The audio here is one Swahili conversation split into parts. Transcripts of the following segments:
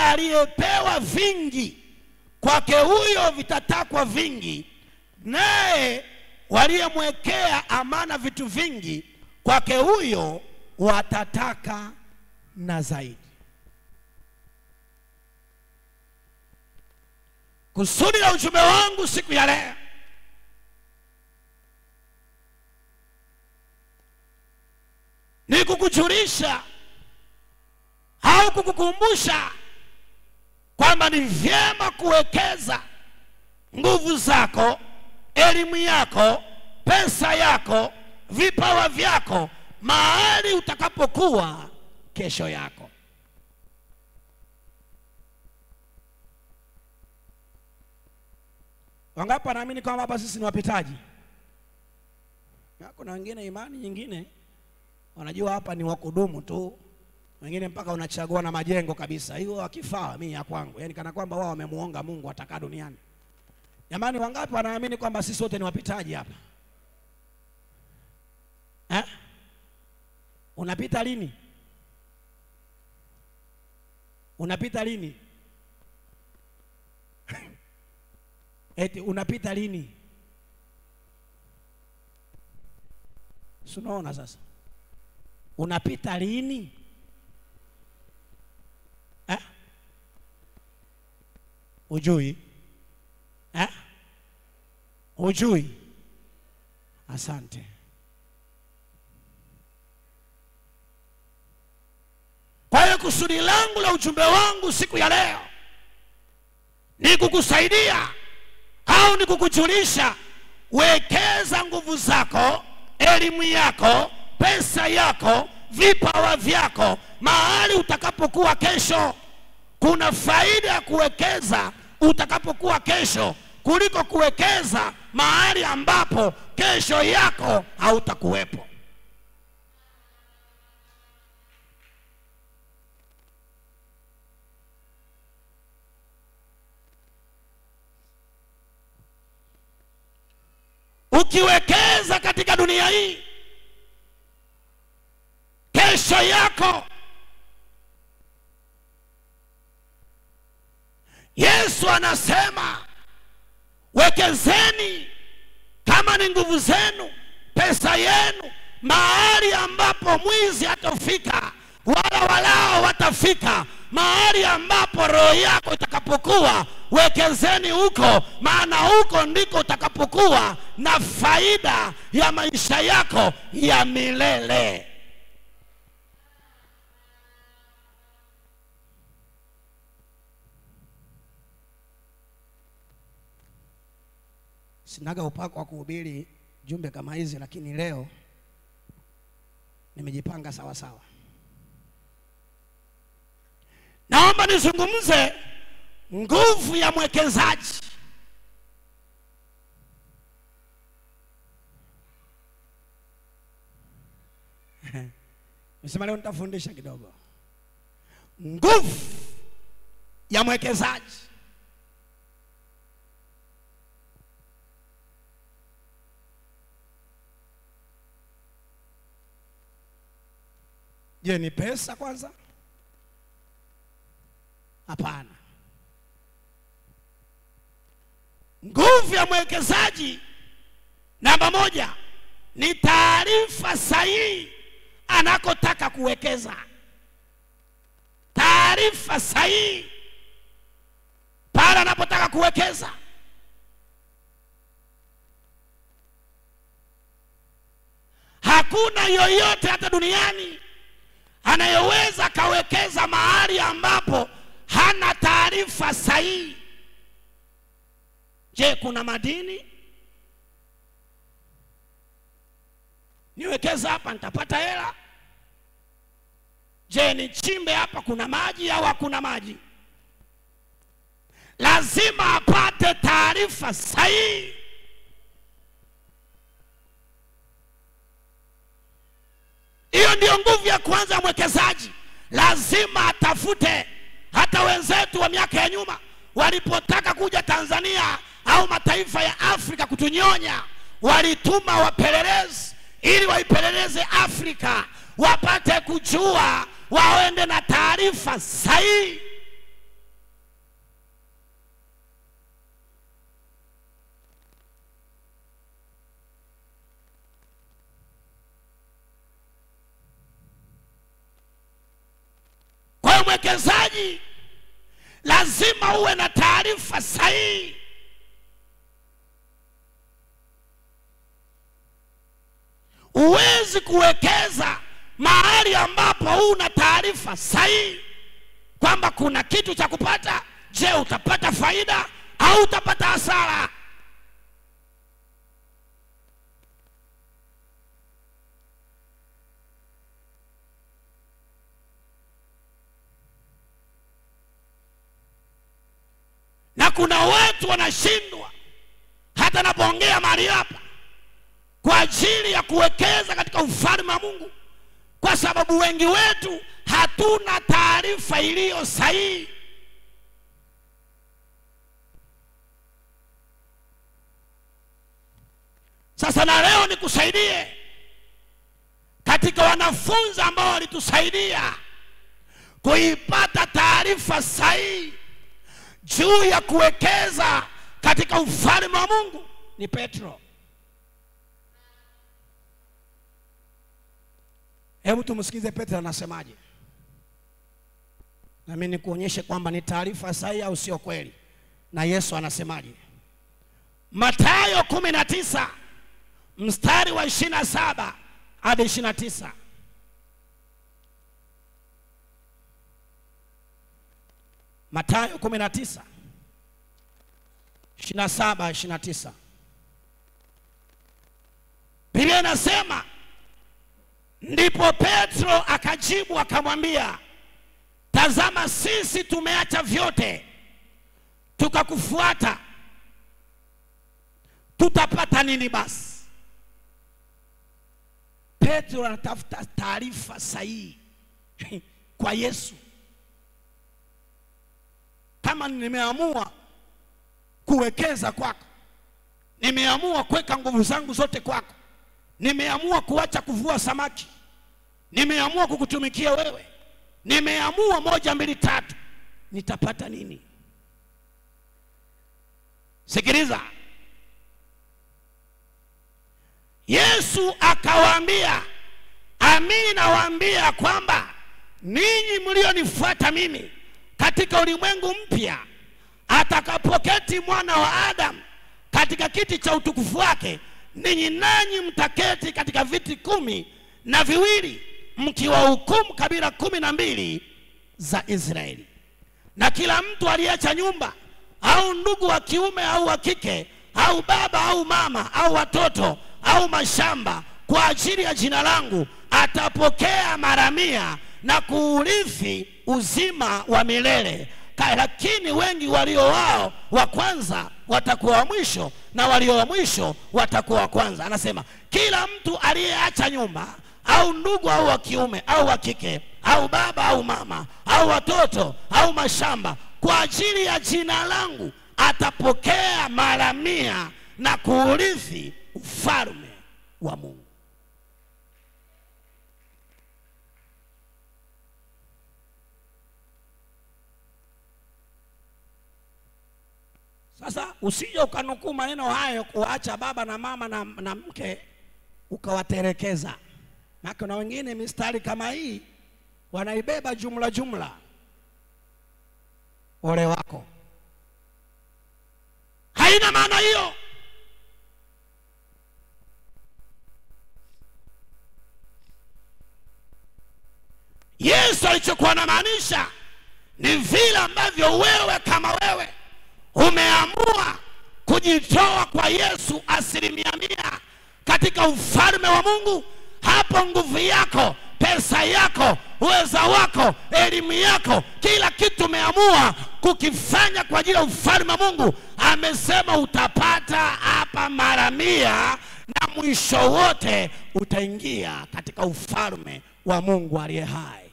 aliyepewa vingi kwake huyo vitatakwa vingi, naye waliyemwekea amana vitu vingi kwake huyo watataka na zaidi. Kusudi la ujumbe wangu siku ya leo ni kukujulisha au kukukumbusha kwamba ni vyema kuwekeza nguvu zako, elimu yako, pesa yako, vipawa vyako mahali utakapokuwa kesho yako. Wangapi wanaamini kwamba hapa sisi ni wapitaji? Na Kuna wengine imani nyingine wanajua hapa ni wakudumu tu, wengine mpaka unachagua na majengo kabisa, hiyo akifaa mimi ya kwangu, yaani kana kwamba wao wamemuonga Mungu atakaa duniani. Jamani, wangapi wanaamini kwamba sisi wote ni wapitaji hapa eh? Unapita lini? Unapita lini? Eti unapita lini? Si unaona sasa, unapita lini eh? Ujui eh? Ujui? Asante. Kwa hiyo kusudi langu la ujumbe wangu siku ya leo ni kukusaidia au ni kukujulisha, wekeza nguvu zako, elimu yako, pesa yako, vipawa vyako mahali utakapokuwa kesho. Kuna faida ya kuwekeza utakapokuwa kesho kuliko kuwekeza mahali ambapo kesho yako hautakuwepo. Ukiwekeza katika dunia hii, kesho yako Yesu anasema wekezeni, kama ni nguvu zenu, pesa yenu, mahali ambapo mwizi hatafika wala walao watafika, mahali ambapo roho yako itakapokuwa, wekezeni huko, maana huko ndiko utakapokuwa na faida ya maisha yako ya milele. Sinaga upako wa kuhubiri jumbe kama hizi, lakini leo nimejipanga sawa sawa. Naomba nizungumze nguvu ya mwekezaji. Nisema leo nitafundisha kidogo nguvu ya mwekezaji. Je, ni pesa kwanza? Hapana. Nguvu ya mwekezaji namba moja ni taarifa sahihi anakotaka kuwekeza. Taarifa sahihi pale anapotaka kuwekeza. Hakuna yoyote hata duniani anayeweza akawekeza mahali ambapo hana taarifa sahihi. Je, kuna madini? Niwekeza hapa nitapata hela? Je, nichimbe hapa kuna maji au hakuna maji? Lazima apate taarifa sahihi. Hiyo ndiyo nguvu ya kwanza ya mwekezaji. Lazima atafute. Hata wenzetu wa miaka ya nyuma walipotaka kuja Tanzania au mataifa ya Afrika kutunyonya, walituma wapelelezi ili waipeleleze Afrika, wapate kujua, waende na taarifa sahihi. mwekezaji lazima uwe na taarifa sahihi huwezi kuwekeza mahali ambapo huna taarifa sahihi kwamba kuna kitu cha kupata je utapata faida au utapata hasara na kuna watu wanashindwa hata napoongea mahali hapa kwa ajili ya kuwekeza katika ufalme wa mungu kwa sababu wengi wetu hatuna taarifa iliyo sahihi sasa na leo nikusaidie katika wanafunzi ambao walitusaidia kuipata taarifa sahihi juu ya kuwekeza katika ufalme wa mungu ni petro hebu tumsikize petro anasemaje nami nikuonyeshe kwamba ni taarifa sahihi au sio kweli na yesu anasemaje matayo kumi na tisa mstari wa ishiri na saba hadi ishiri na tisa matayo kumi na tisa ishiri na saba ishiri na tisa biblia inasema ndipo petro akajibu akamwambia tazama sisi tumeacha vyote tukakufuata tutapata nini basi petro anatafuta taarifa sahihi kwa yesu kama nimeamua kuwekeza kwako nimeamua kuweka nguvu zangu zote kwako nimeamua kuacha kuvua samaki nimeamua kukutumikia wewe nimeamua moja mbili tatu nitapata nini sikiliza yesu akawaambia amini nawaambia kwamba ninyi mlionifuata mimi katika ulimwengu mpya atakapoketi mwana wa adamu katika kiti cha utukufu wake ninyi nanyi mtaketi katika viti kumi na viwili mkiwahukumu kabila kumi na mbili za israeli na kila mtu aliyeacha nyumba au ndugu wa kiume au wa kike au baba au mama au watoto au mashamba kwa ajili ya jina langu atapokea mara mia na kuurithi uzima wa milele Ka- lakini wengi walio wao wa kwanza watakuwa wa mwisho na walio wa mwisho watakuwa wa kwanza anasema kila mtu aliyeacha nyumba au ndugu au wa kiume au wa kike au baba au mama au watoto au mashamba kwa ajili ya jina langu atapokea mara mia na kuurithi ufalme wa mungu sasa usije ukanukuu maneno hayo kuacha baba na mama na, na mke ukawaterekeza na kuna wengine mistari kama hii wanaibeba jumla jumla ole wako haina maana hiyo yesu alichokuwa anamaanisha ni vile ambavyo wewe kama wewe umeamua kujitoa kwa yesu asilimia mia katika ufalme wa mungu hapo nguvu yako pesa yako uweza wako elimu yako kila kitu umeamua kukifanya kwa ajili ya ufalme wa mungu amesema utapata hapa mara mia na mwisho wote utaingia katika ufalme wa mungu aliye hai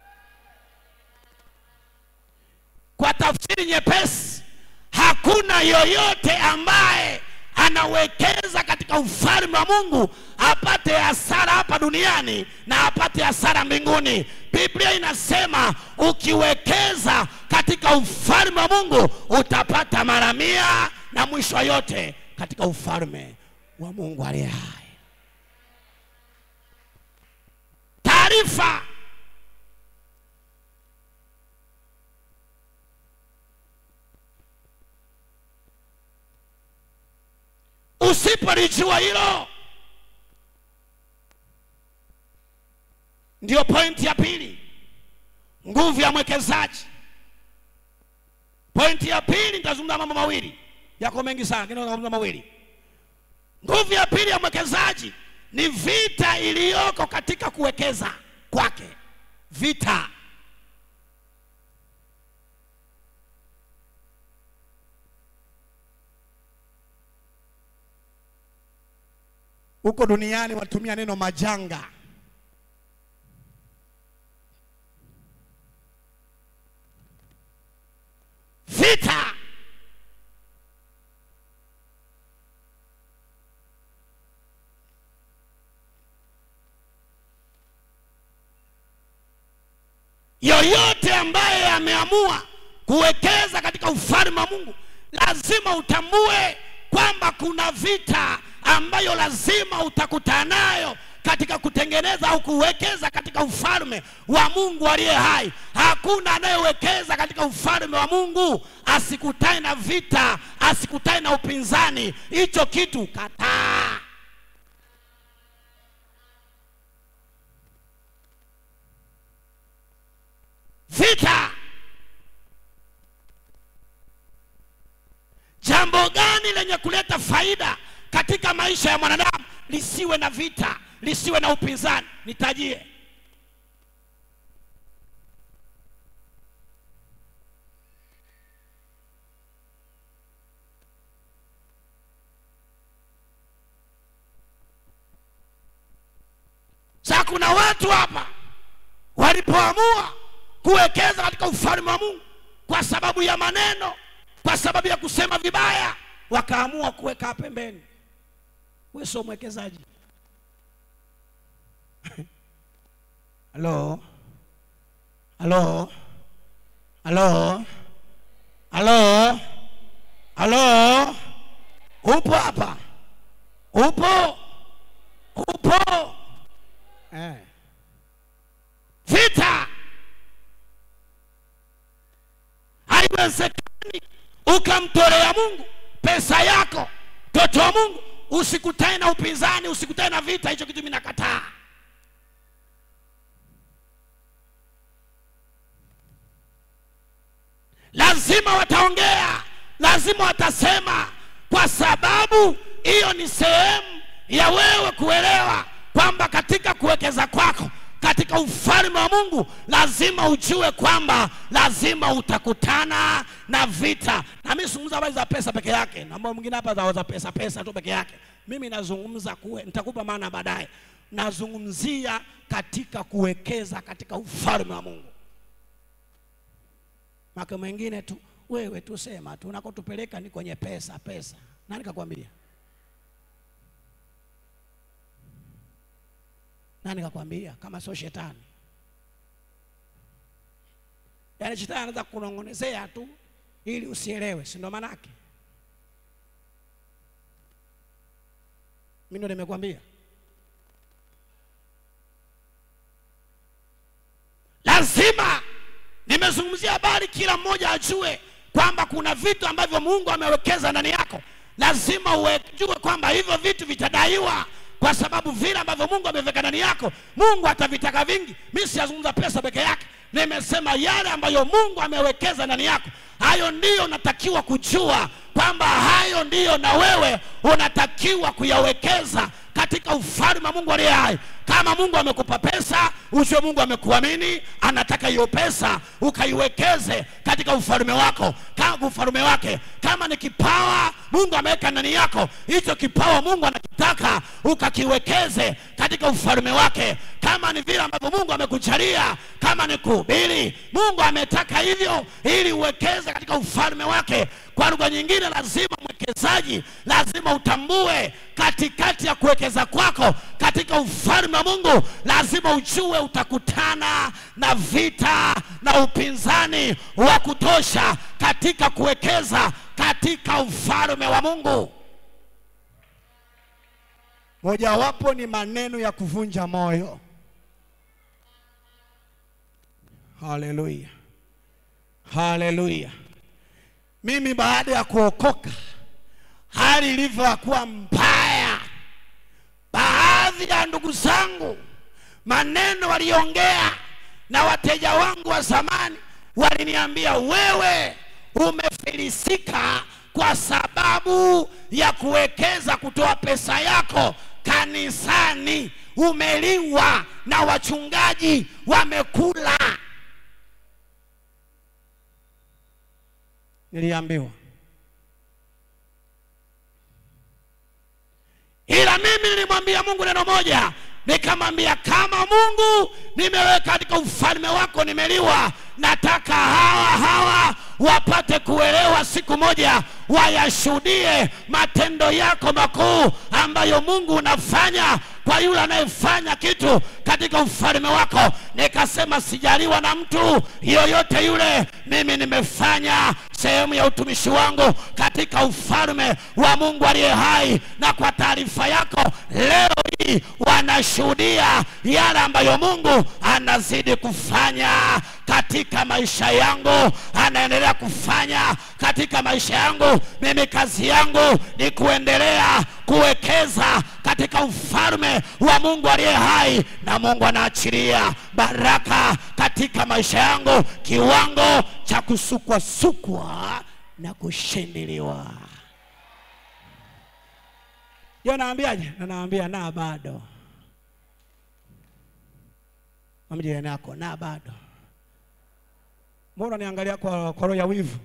kwa tafsiri nyepesi hakuna yoyote ambaye anawekeza katika ufalme wa mungu apate hasara hapa duniani na apate hasara mbinguni biblia inasema ukiwekeza katika ufalme wa mungu utapata mara mia na mwisho wa yote katika ufalme wa mungu aliye hai taarifa Usipolijua hilo, ndio pointi ya pili, nguvu ya mwekezaji. Pointi ya pili, nitazungumza mambo mawili, yako mengi sana, lakini nitazungumza mawili. Nguvu ya pili ya mwekezaji ni vita iliyoko katika kuwekeza kwake, vita huko duniani watumia neno majanga. vita yoyote ambaye ameamua kuwekeza katika ufalme wa Mungu lazima utambue kwamba kuna vita ambayo lazima utakutana nayo katika kutengeneza au kuwekeza katika ufalme wa Mungu aliye hai. Hakuna anayewekeza katika ufalme wa Mungu asikutane na vita, asikutane na upinzani. Hicho kitu kataa. Vita. Jambo gani lenye kuleta faida katika maisha ya mwanadamu lisiwe na vita, lisiwe na upinzani? Nitajie. Sasa kuna watu hapa walipoamua kuwekeza katika ufalme wa Mungu kwa sababu ya maneno, kwa sababu ya kusema vibaya, wakaamua kuweka pembeni. Wewe sio mwekezaji. Halo, halo, halo, halo, halo, upo hapa? Upo? Upo? Eh. vita. Haiwezekani ukamtolea Mungu pesa yako, mtoto wa Mungu, usikutane na upinzani, usikutane na vita. Hicho kitu mimi nakataa. Lazima wataongea, lazima watasema, kwa sababu hiyo ni sehemu ya wewe kuelewa kwamba katika kuwekeza kwako katika ufalme wa Mungu lazima ujue kwamba lazima utakutana na vita. Na mimi sizungumza habari za pesa peke yake, na mambo mwingine hapa za za pesa pesa tu peke yake. Mimi nazungumza kuwe, nitakupa maana baadaye. Nazungumzia katika kuwekeza katika ufalme wa Mungu. Maka mwingine tu wewe tu sema tu unakotupeleka ni kwenye pesa pesa. Nani kakwambia? Nani kakwambia kama sio shetani? Yaani shetani anaweza kunong'onezea tu ili usielewe, si ndo manake? Mimi ndo nimekwambia. Lazima nimezungumzia habari, kila mmoja ajue kwamba kuna vitu ambavyo Mungu amewekeza ndani yako. Lazima ujue kwamba hivyo vitu vitadaiwa kwa sababu vile ambavyo Mungu ameweka ndani yako, Mungu atavitaka vingi. Mimi siyazungumza pesa peke yake, nimesema yale ambayo Mungu amewekeza ndani yako, hayo ndiyo unatakiwa kujua kwamba hayo ndiyo na wewe unatakiwa kuyawekeza katika ufalme wa Mungu aliye hai. Kama Mungu amekupa pesa, ujue Mungu amekuamini, anataka hiyo pesa ukaiwekeze katika ufalme wako, kama ufalme wake. Kama ni kipawa Mungu ameweka ndani yako, hicho kipawa Mungu anakitaka ukakiwekeze katika ufalme wake. Kama ni vile ambavyo Mungu amekujalia, kama ni kuhubiri, Mungu ametaka hivyo ili uwekeze katika ufalme wake. Kwa lugha nyingine, lazima mwekezaji, lazima utambue katikati ya kuwekeza kwako katika ufalme wa Mungu, lazima ujue utakutana na vita na upinzani wa kutosha katika kuwekeza katika ufalme wa Mungu. Mojawapo ni maneno ya kuvunja moyo. Haleluya, haleluya. Mimi baada ya kuokoka, hali ilivyokuwa mbaya baadhi ya ndugu zangu maneno waliongea na wateja wangu wa zamani waliniambia wewe umefilisika kwa sababu ya kuwekeza kutoa pesa yako kanisani umeliwa na wachungaji wamekula niliambiwa ila mimi nilimwambia mungu neno moja nikamwambia kama mungu nimeweka katika ufalme wako nimeliwa nataka hawa hawa wapate kuelewa siku moja wayashuhudie matendo yako makuu ambayo mungu unafanya kwa yule anayefanya kitu katika ufalme wako nikasema sijaliwa na mtu yoyote yule mimi nimefanya sehemu ya utumishi wangu katika ufalme wa mungu aliye hai na kwa taarifa yako leo hii wanashuhudia yale ambayo mungu anazidi kufanya katika maisha yangu anaendelea kufanya katika maisha yangu mimi kazi yangu ni kuendelea kuwekeza katika ufalme wa mungu aliye hai na mungu anaachilia baraka katika maisha yangu kiwango cha kusukwasukwa na kushindiliwa yo naambiaje na naambia na bado Mwambie jirani yako na bado mbona niangalia kwa, kwa roho ya wivu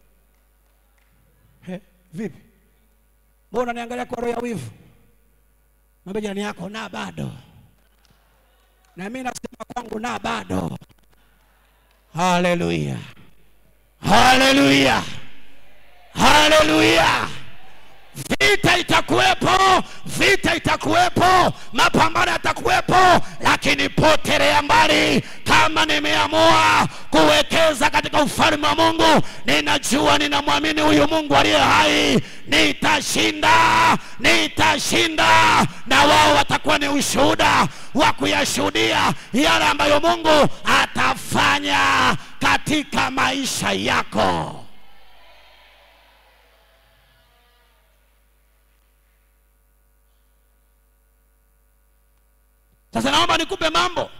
He, vipi mbona niangalia kwa roho ya wivu mwambie jirani yako na bado na mimi nasema kwangu na bado haleluya haleluya haleluya vita itakuwepo vita itakuwepo mapambano yatakuwepo lakini potelea mbali kama nimeamua kuwekeza katika ufalme wa mungu ninajua ninamwamini huyu mungu aliye hai nitashinda nitashinda na wao watakuwa ni ushuhuda wa kuyashuhudia yale ambayo mungu atafanya katika maisha yako sasa naomba nikupe mambo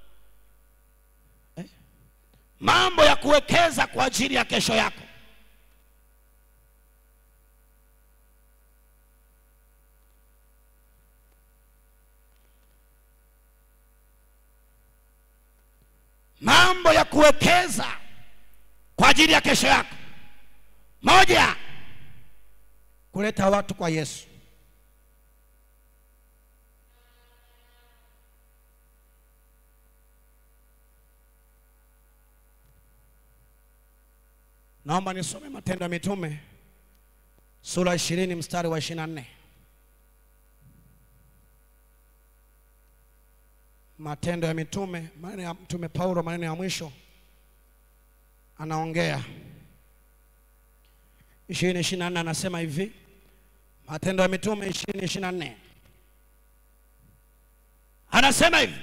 eh? mambo ya kuwekeza kwa ajili ya kesho yako mambo ya kuwekeza kwa ajili ya kesho yako moja kuleta watu kwa yesu naomba nisome matendo ya mitume sura ishirini mstari wa ishirini na nne matendo ya mitume maneno ya mtume paulo maneno ya mwisho anaongea ishirini ishirini na nne anasema hivi matendo ya mitume ishirini ishirini na nne anasema hivi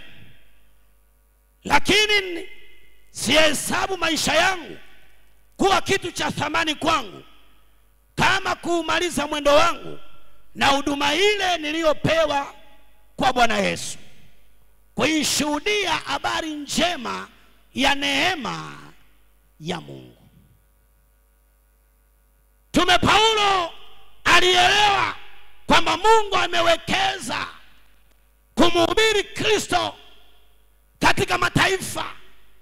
lakini sihesabu maisha yangu kuwa kitu cha thamani kwangu kama kuumaliza mwendo wangu na huduma ile niliyopewa kwa bwana yesu kuishuhudia habari njema ya neema ya mungu tume paulo alielewa kwamba mungu amewekeza kumhubiri kristo katika mataifa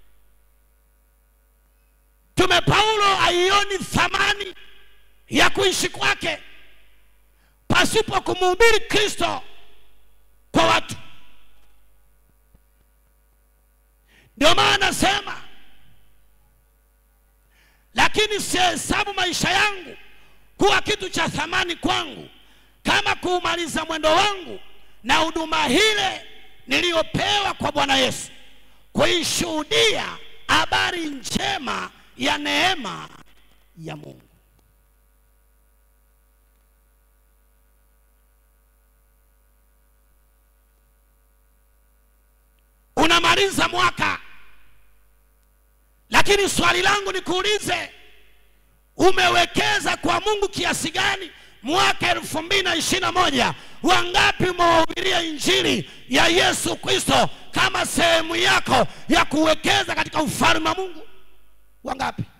tume paulo aioni thamani ya kuishi kwake pasipo kumhubiri kristo kwa watu ndio maana nasema lakini sihesabu maisha yangu kuwa kitu cha thamani kwangu kama kuumaliza mwendo wangu na huduma hile niliyopewa kwa bwana yesu kuishuhudia habari njema ya neema ya mungu unamaliza mwaka lakini swali langu nikuulize umewekeza kwa mungu kiasi gani mwaka elfu mbili na ishiri na moja wangapi umewahubiria injili ya yesu kristo kama sehemu yako ya kuwekeza katika ufalme wa mungu wangapi